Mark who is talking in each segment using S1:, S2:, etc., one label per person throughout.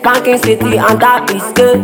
S1: Spanking city and that is good.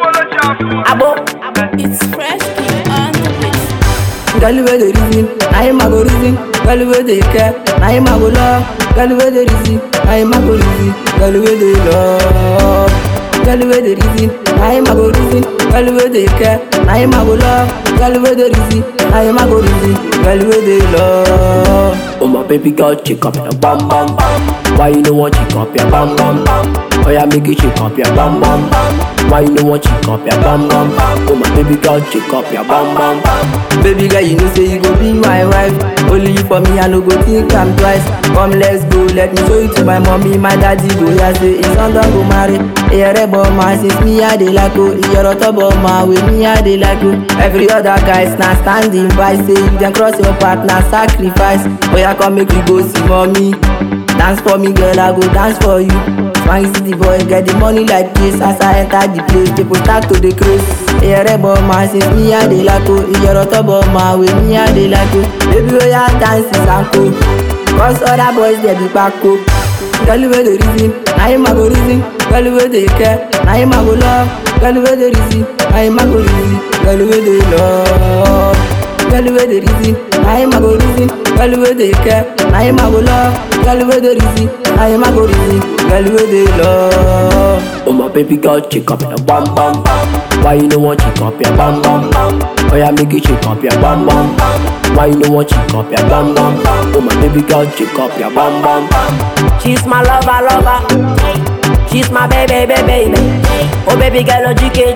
S1: Abo,
S2: It's fresh king on the mix.
S3: Girl wey dey reason, na him I go reason. Girl wey dey care, na him I go love. Girl wey dey reason, na him I go reason. Girl wey dey love. Girl wey dey reason, na him I go reason. Girl wey dey care, na him I go love. Girl wey dey reason, na him I go reason. Girl wey dey love.
S1: oh my baby girl, check up your bam bam bam. Why you no want check up your bam bam bam? Oh yeah, make you check up your bam bam bam. Why you no want check up your bam bam bam? Oh my baby girl, check up your bam bam bam.
S3: Baby girl, you know say you go be my wife. Only you for me, I no go think am twice. Come, let's go, let me show you to my mommy, my daddy. Go yeah, say his son don go marry. Iyere ma since me I dey like oh. Iyere ma with me I dey like oh. Every other guys na standing by. Say if dem cross your path na sacrifice. Oya come make we go see mommy. Dance for me, girl, I go dance for you. Swangy city boy, get the money like this. As I enter the place, people start to the craze. Iyere ma since me I dey like oh. Iyere ma with me I dey like oh. Baby, oya dance is uncle. Cause other boys they be backo. Girl wey dey reason, na him I go reason. Girl wey dey care, na him I go love. Girl wey dey reason, na him I go reason. Girl wey dey love. Girl wey dey reason, na him I go reason. Girl wey dey care, na him I go love. Girl wey dey reason, na him I go reason. Girl wey dey love.
S1: Oh my baby girl, check up your bam bam bam. Why you no want check up your bam bam bam? Oh yeah, make you check up your bam bam bam. Why you no want check up your bam bam bam? Oh my baby girl, check up your bam bam bam. She's my lover, lover. She's my baby, baby, baby. Oh baby girl, oh GK,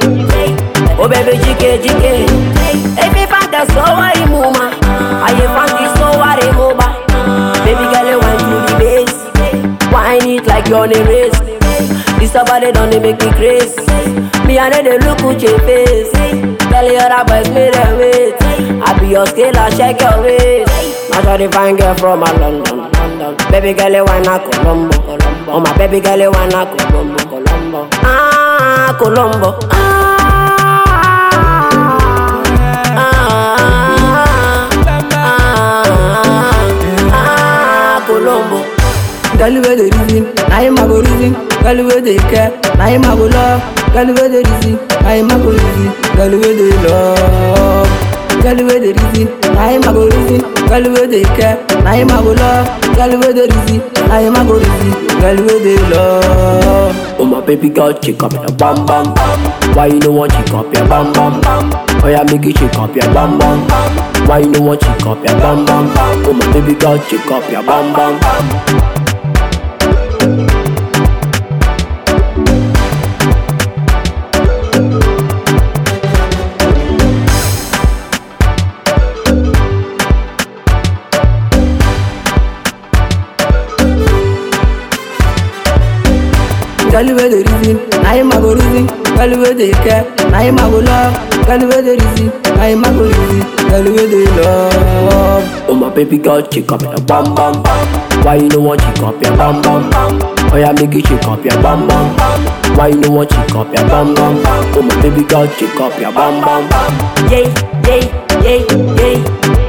S1: GK. Oh baby, GK, GK. Every father so worry muma. I ain't fancy so worry muma. Baby girl, you want to the base. Wine it like you're on a race. This somebody don't they make me crazy. Me and they look at your face. Tell the other boys me they wait. I be your scale, I check your waist. I try to find girl from a London, London. Baby girl, you wanna Colombo, Colombo. Oh my baby girl, you wanna Colombo, Colombo. Ah, Colombo. Ah, ah, ah, ah, Colombo.
S3: Girl wey dey reason, na him I go reason. Girl wey dey care, na him I go love. Girl wey dey reason, na him I go reason. Girl wey dey love. Girl wey dey reason, na him I go reason. Girl wey dey care, na him I go love. Girl wey dey reason, na him I go reason. Girl wey dey love.
S1: Oh my baby girl, check up your bam bam bam. Why you no want check up your bam bam bam? Oh yeah, make you check up your bam bam bam. Why you no want check up your bam bam bam? Oh my baby girl, check up your bam bam bam.
S3: Girl wey dey reason, na him I go reason. Girl wey dey care, na him I go love. Girl wey dey reason, na him I go reason. Girl wey dey love.
S1: Oh my baby girl, check up your bam bam bam. Why you no want check up your bam bam bam? Oh yeah, make you check up your bam bam bam. Why you no want check up your bam bam bam? Oh my baby girl, check up your bam bam bam. Yeah, yeah, yeah, yeah.